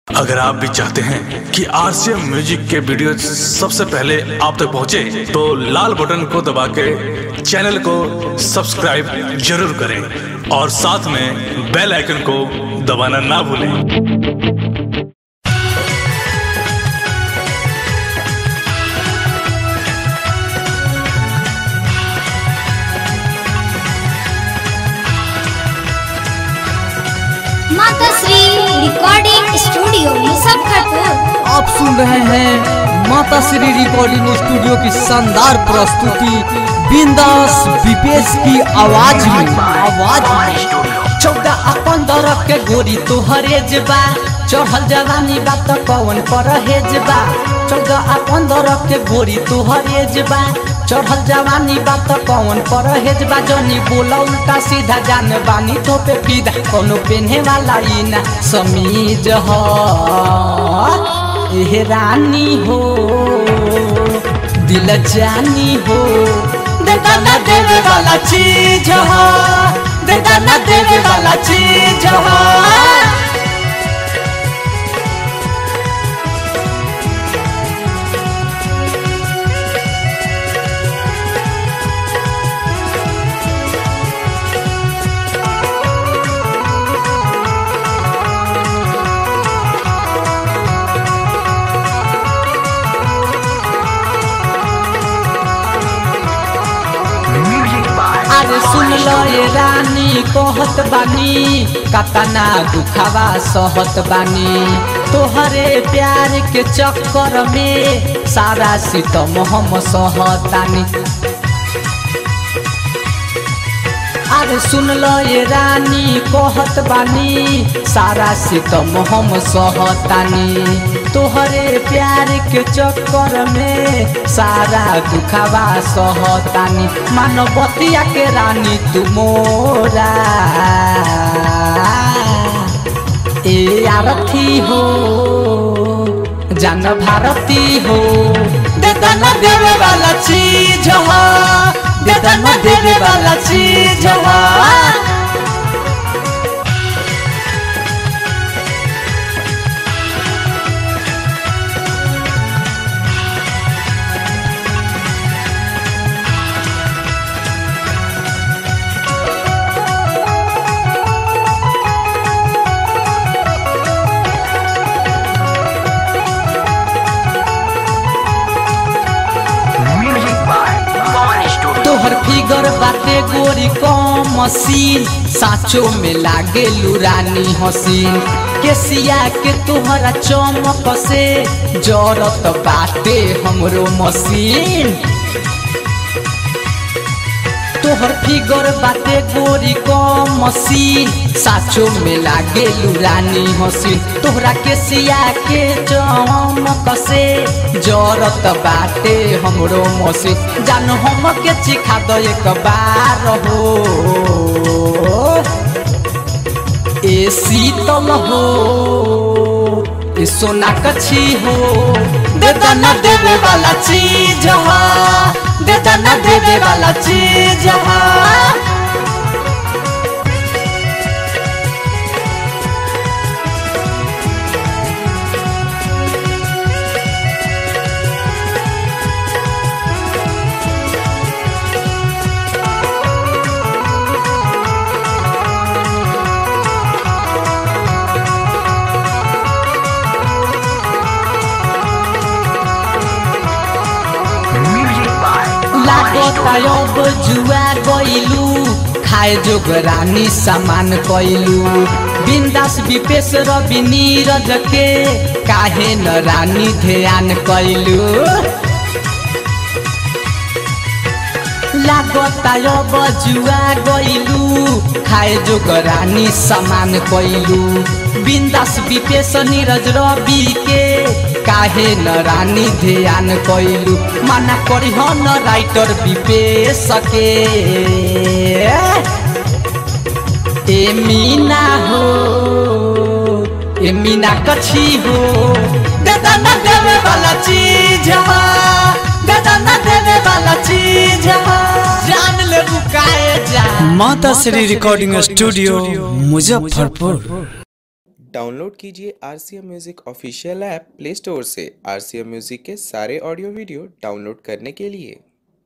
अगर आप भी चाहते हैं कि आरसीएम म्यूजिक के वीडियो सबसे पहले आप तक पहुंचे, तो लाल बटन को दबा के चैनल को सब्सक्राइब जरूर करें और साथ में बेल आइकन को दबाना ना भूलें माता श्री रिकॉर्डिंग स्टूडियो मुजफ्फरपुर आप सुन रहे हैं माता श्री रिकॉर्डिंग स्टूडियो की शानदार प्रस्तुति बिंदास विपेश की आवाज में आवाज में चौदह आ पंद्रह के गोरी तोहरे जबा चढ़ल जवानी बा त कौन परहेज बा चौदह आ पंद्रह के गोरी तोहरे जबा चढ़ल जवानी बा त कौन परहेज बा जनी बोला उल्टा सीधा जान बानी तो पे फीदा कोनो पेन्हे वाला ई ना समीज ह एह रानी हो दिल जानी हो देता ना देवे वाला चीज हो देता ना देवे वाला चीज हो अरे सुन लो ये रानी कहत बानी कतना दुखावा सहत बानी तोहरे प्यार के चक्कर में सारा सितम हम सहतानी अरे सुन लो ये रानी कहत बानी सारा सितम हम सहतानी तोहरे प्यार के चक्कर में सारा दुखावा सहतानी मानवतिया के रानी तू मोरा ए आरती हो जान भारती हो देता न देवे वाला चीज हो देता न देवे वाला चीज हो तोहर फिगर बाटे गोरी कम मशीन साचो में लागे लुरानी हसीन केसिया के तोहरा चमक से जरत बाटे हमरो मशीन तोहर फिगर बाटे गोरी कम मशीन साचो में लागे लुरानी हसीन तोहरा के सिया के चमक से जरत बाटे हमरो मशीन जान हम के चिखा दो एक बार हो ए शीतल हो ए सोना कछी हो देता न देवे वाला चीज हो देता न देवे वाला चीज हो लागता अब जुआ गइलू खाए जोग रानी सामान कैलू बिंदास विपेश रवि नीरज के काहे न रानी ध्यान कैलू लागता अब जुआ गइलू खाए जोग रानी सामान कैलू बिंदास विपेश नीरज रवि के काहे न रानी ध्यान कैलू माना करी न राइटर विपेश के ए मीना हो ए मीना कछी हो देता न देवे वाला चीज हो देता न देवे वाला चीज हो जान ले बुकाए जा माता Shri recording studio Muzaffarpur download कीजिए R C M music official app play store से आर सी एम म्यूज़िक के सारे ऑडियो वीडियो डाउनलोड करने के लिए